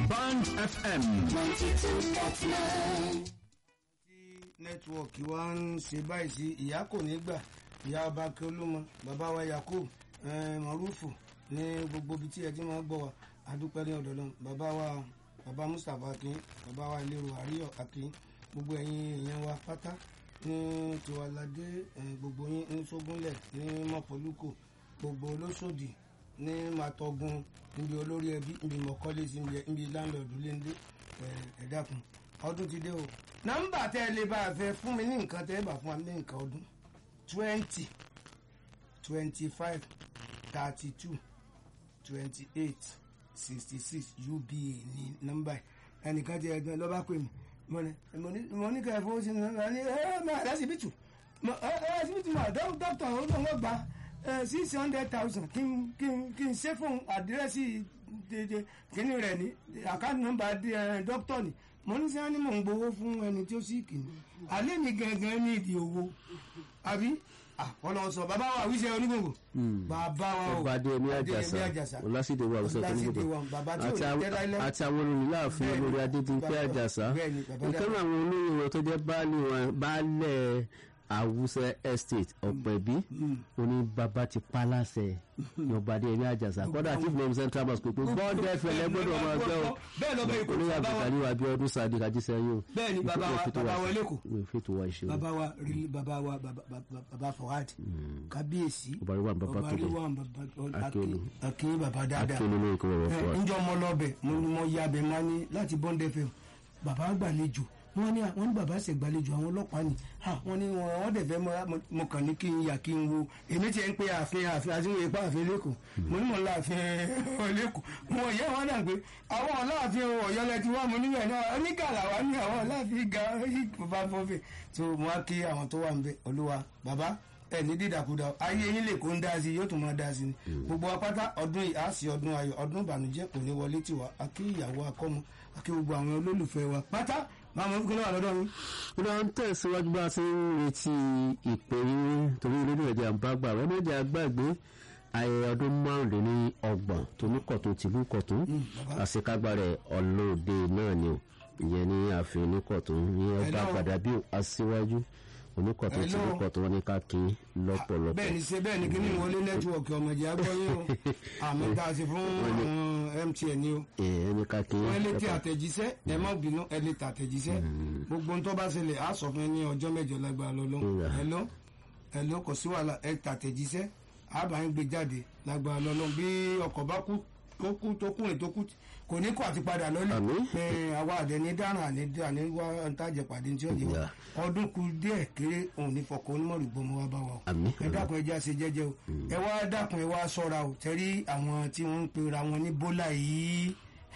Band FM. tí nẹ́tíwọ̀kì wa ń ṣe báyìí sí ìyá kò ní gbà ìyá ọba akérólúmọ bàbá wa yakub eh, marufu ní gbogbo ibi tí ẹ ti máa gbọ́ wa adúpẹ́ ní ọ̀dọ̀ lọ́n bàbá wa bàbá mustapha akin bàbá wa ilérò àríyọ̀ akin gbogbo ẹ̀yin èèyàn wa pátá ní tiwalade eh, gbogbo yín ní sógúnlẹ̀ ní mọ̀pọ̀lúkò gbogbo olóṣòdì ní màtọ́gun níbi olórí ẹbí níbi mọ̀kọ́lé sí níbi láńlọ́ọ̀dù léńdé ẹ dákun ọdún ti dé o nọ́mbà tẹ ẹ lè bá a fẹ́ fún mi ní nǹkan tẹ ẹ bá fún wa ní nǹkan ọdún twenty twenty five thirty two twenty eight sixty six uba ní nọ́mbà yìí ẹnìkan ti ẹgbẹ́ lọ́ba pè mí mo ní mo ní mo ní kẹ́ ẹ fowó sí ní nọ́mbà ní ẹ ẹ máa lásìbìtì ẹ ẹ lásìbìtì máa dókítà ó lóun ó gba six hundred thousand kí n kí n kí n ṣe fún àdírẹ́sì dédé kíní rẹ̀ ní àkáǹtì nọ́mbà dókítà ni mo ní sẹ́yìn ni mò ń gbowó fún ẹni tí ó sì kì í alẹ́ mi gangan ní ìdí owó àbí ọlọ́sọ bàbá wa wíṣẹ́ onígbòǹgbò bàbá wa o ọba adéyẹmí àjàsà ọlásìdè wa ọsẹ tó ní gbogbo àti àwọn olùláàfin olórí adédìpé àjàsà ìkànnì àwọn olóyè wọn tó jẹ baálẹ̀ àwùsẹ estate ọ̀pẹ̀bí oní bàbá ti pálásẹ̀ yọba adéyẹmí àjàsà kọ́dà chief name central mosque pé bọ́ọ̀dù ẹ̀fẹ̀ lẹ́gbọ́dọ̀ máa gbẹ́ o bẹ́ẹ̀ lọ bẹ́ẹ̀ kò olóyè bàbá wa àbùkálí wa bí ọdún sáà dìgbà jíṣẹ́ yìí o bẹ́ẹ̀ ni bàbá wa bàbá wa lẹ́kọ̀ọ́ fètò wa ìṣe o bàbá wa rí- bàbá wa bàbá- bàbá bàbá fọwádì kábíyèsí Ọba Rilwan bàbá ọba Tóbi. Rilwan bàbá Akíolú. akin bàbá dáadáa akéwìn ní ìkọ́ bàbá fún wa. njọ mọ lọbẹ mo ní mo ya bẹ máa ní láti bond fm bàbá gbàlejò wọn ní wọn ní bàbá ṣe gbàlejò àwọn ọlọ́pàá ni ha wọn ní wọn wọn dẹfẹ mo- mo kàn ní kí n yà kí n wo èmi tiẹ̀ ń pe ààfin ààfin àti wọn ipa ààfin lẹ́kọ̀ọ́ mo ní mo ń la ààfin lẹ́kọ̀ọ́ mo yẹ wọn dà pé àwọn aláàfin Ọ̀yọ́ lẹ ti wá mo níbẹ̀ náà onígàlà wa ní àwọn aláàfin ga bàbá fọfẹ tó mo wá kí àwọn tó wà ń bẹ olúwa bàbá ẹ ní dídàkudà ayé yín lè kó ń dá sí i yóò tún máa dá sí i gbogbo apáta ọdún yìí á sí ọdún ayọ̀ ọdún ìbànújẹ́ kò ní wọlé tiwa akí ìyàwó akọ́mọ akí gbogbo àwọn olólùfẹ́ wa pátá máa mọ fúnkẹ́ lọ́wọ́ lọ́dọ̀ mi. ó lọ ń tẹ̀síwájú bá a ti ń retí ìpè yín torí ilé ìrẹ̀jẹ̀ àbágbà rẹ̀ méjì àgbàgbé ayẹyẹ ọdún márùndínní ọgbọ̀n tóníkọ̀tún tìlú kọ̀tún àṣekágbá rẹ̀ ọlọ́ọ̀dẹ náà ni o ìyẹn ní ààfin oníkọ̀tún ní ọba Hello. gbàdábí aṣíwájú oníkọ̀tún Hello. tìlú kọ̀tún wọn ní ká kí lọ́pọ̀lọpọ̀ bẹ́ẹ̀ ni ṣe bẹ́ẹ̀ ni kí ni wọlé nẹ́tíwọ̀kì ọmọdé agbọ́yé o àmì tá a ṣe fún àwọn mtn ni o ẹ̀ ní ká kí wọ́n lé tí àtẹ̀jíṣẹ́ ẹ má bínú ẹ lè tà àtẹ̀jíṣẹ́ gbogbo ohun tó bá ṣẹlẹ̀ á sọ fún ẹ ní ọjọ́ mẹ́jọ lágbára lọ́lọ́ Ìyá. ẹ̀lọ́ ẹ̀lọ́ kò sí wàhálà ẹ tà àtẹ̀jíṣẹ́ á bá ń gbé jáde lágbára lọ́lọ́ bí ọkọ̀ bá kú tó kú tó kúrin tó kú kò ní kó àti padà lọ́lẹ̀ Àmín. ẹ àwa àdẹni dáràn àní àní wá ntàjẹ pàdé tí ó yẹ wa Ìyá. ọdún kù díẹ̀ kéré òun ní fọkàn onímọ̀rù gbọmọ wa bá wa o Àmín. ẹ dákun ẹ jẹ́ àṣẹ jẹ́jẹ́ o ẹ wá dákun ẹ wá ṣọ́ra o tẹ́rí àwọn tí wọ́n ń pera wọn ní bólà yìí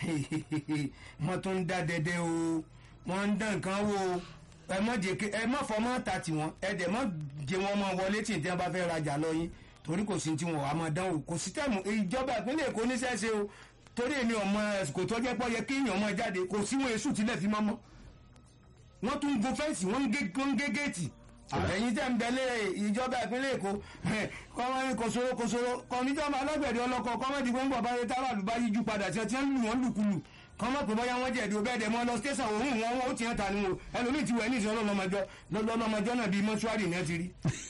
wọ́n tún ń dá dẹ́dẹ́ o wọ́n ń dán nǹkan wò o ẹ má jẹ́ kí ẹ má fọmọ́ ta tiwọn ẹ dẹ̀ má jẹ́ wọn mọ́ wọlé tí ìtẹ́ bá fẹ́ rajà lọ yín torí kò sí tí wọn wà máa dán o kò sí tẹ̀mù ìjọba ìpínlẹ̀ Èkó níṣẹ́ ṣe o torí èmi ọmọ ẹ̀sìkò tó jẹ́ pọ́ yẹ kí èèyàn máa jáde kò sí wọn èṣù tilẹ̀ fi mọ́ mọ́ wọ́n tún gun fẹ́ǹsì wọ́n ń gé wọ́n ń gé géètì àtẹ̀yìn tẹ̀ ń bẹ̀lẹ̀ ìjọba ìpínlẹ̀ èkó kọ́mọ́rin kòsòrò kòsòrò kọ́míjọba alágbẹ̀dẹ ọlọ́kọ̀ kọ́mọ́dì gbọ́ngbọ̀ báyé táràlú bá yíjú padà tí wọ́n ti ń lù wọ́n lùkulù kọ́mọ́ pé bọ́yá wọ́n jẹ̀dí ọbẹ̀ ẹ̀dẹ̀ mọ́ lọ tẹ̀sán òun wọn ó ti hàn ta ni o ẹlòmíì ti wẹ̀ ní ìṣẹ́ ọlọ́mọjọ́ lọ́lọ́mọjọ́ náà bíi mọ́ṣúárì náà ti rí.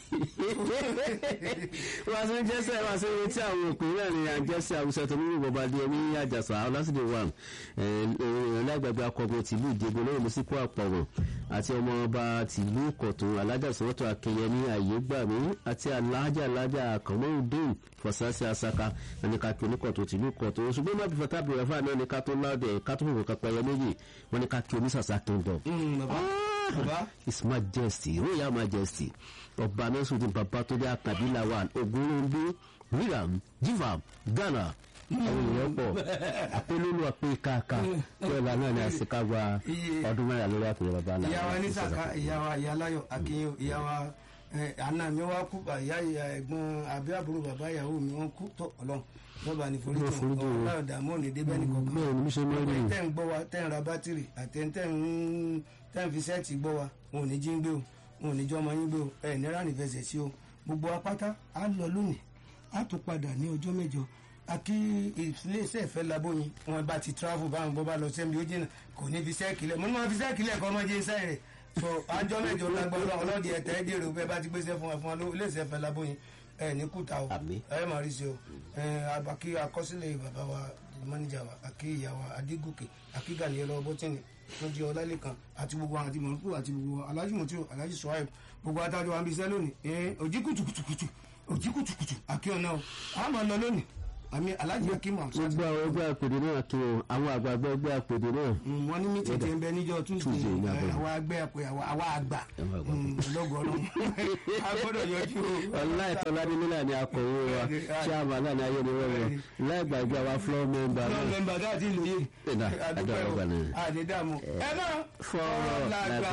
wọ́n ti ń jẹ́sẹ̀ wá sí ibi tí àwọn òpin náà ní àjẹsẹ̀ àwùjọ tó nínú ìbọ̀bá di ẹni àjàsà ọlásìdè wà lágbàgbà akọgun tìlú ìdìbò lórí lọ́síkú àpọ̀wọ̀n àti ọmọ ọba tìlú kọ̀tún alájàsọ́tò akẹyẹmí àyégbàmí àti alájà alájà àkànmọ́ọ̀dẹ́n fọ̀sánsì asaka ẹnìkàkì oníkọ̀tún tìlú kọ̀tún ṣùgbọ́n má bìfọ̀ tábìlì rẹ̀ fáà náà ní ká tó láàdẹ̀ ká tó fòkàn kápẹ́ méjì wọ́n ní ká kí onísàsá kingdom bàbá bàbá his majesty royal majesty ọba nasiruddin babatunde akabila wa ogunrunbi riram jivam ghana àwọn èèyàn pọ̀ apolówó àpé káàká tí ọ̀la náà ní àṣekágbá ọdún mẹ́rin lórí àpèrè bàbá náà. ìyá wa ní sàkà ìyá wa ìyá láyọ̀ akínyìn ìyá wa ẹ, àna mi wá kú ìyá ìyá ẹ̀gbọ́n àbí àbúrò bàbá ìyàwó mi wọ́n kú tó Ọlọ́run lọba ní forí Ọlọ́run forí tó jìn wọ́n. Ọlọ́run dààmú òní débẹ ní kankan bẹ́ẹ̀ ni bí ṣe máa ń rí tẹ́ ń gbọ́ wa tẹ́ ń ra bátìrì àti tẹ́ ń tẹ́ ń fi sẹ́ẹ̀tì gbọ́ wa wọn ò ní jí ń gbé o wọn ò ní jọ́ ọmọ yín gbé o ẹ̀ ní ránì fẹsẹ̀ sí o gbogbo apáta á lọ lónìí á tún padà ní ọjọ́ mẹ́jọ àkí iléeṣẹ́ ìfẹ́ labóyin wọn bá ti travel báwọn bó bá lọ sẹ́mi ó jìnnà kò ní fi sẹ́ẹ̀kì lẹ̀ mo ní wọn fi sẹ́ẹ̀kì lẹ̀ kọ́ ọmọ jẹ́ iṣẹ́ rẹ̀ so àjọ mẹ́jọ lágbára ọlọ́dì ẹ̀tẹ́ ẹ̀dẹ̀rẹ̀ òbẹ́ bá ti gbéṣẹ́ fún ẹ fún ọ iléeṣẹ́ ìfẹ́ labóyin ẹ ní kùtà o Àmín. ẹ máa rí sí o ẹ àbákí akọsílẹ̀ bàbá wa mọ́níjà wa àkí ìyá wa adégòkè àkí gàníyẹ lọ bọ́tìnì tó jẹ́ ọlálẹ́kan àti gbogbo àwọn àti mọ̀nùkù àti gbogbo alájú mọ̀tí o alájú sọ́ọ̀ẹ́ gbogbo adájọ́ wa ń bí iṣẹ́ lónìí ẹ òjì kùtùkùtùkùtù òjì kùtùkùtù àkí ọ̀nà o a máa lọ lónìí àmì alájú akímọ̀ gbogbo àwọn ẹgbẹ́ àpèdè náà kí wọn àwọn àgbààgbà ẹgbẹ́ àpèdè náà wọ́n ní mí tètè ń bẹ níjọ́ tuesday Tuesday ní ẹ, Àbúrò. àwa àgbẹ̀ àpè àwa àwa àgbà Àwa àgbà. lọ́gọ̀ọ́rọ̀ a gbọ́dọ̀ yọjú o. ọláìtọ́ládé nílà ni akọ̀wé wa chairman náà ní ayé ni wọ́n wọ láìgbàgbé àwa floor member náà náà mẹ́mbà dáàtì lóye Ẹ̀dá, àdúpẹ́ àdúrà o ọgbà náà. àdédàmú ẹ náà fọ́ọ̀rọ̀ lágbà.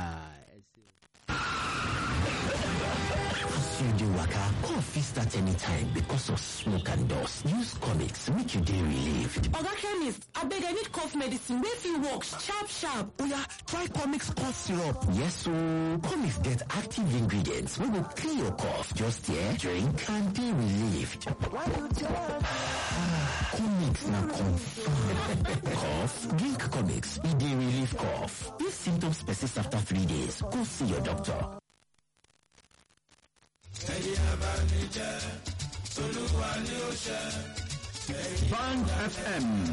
As you dey waka, cough fit start anytime because of smoke and dust. Use comics make you dey relieved. Oga chemist, abeg I need cough medicine wey fit work sharp sharp. Oya, try comics cough syrup. Yes ooo, comics get active ingredients wey go clear your cough. Just here, drink and dey relieved. comics na confirm. cough? Drink comics, e dey relieve cough. If symptoms persist after three days, go see your doctor. Band FM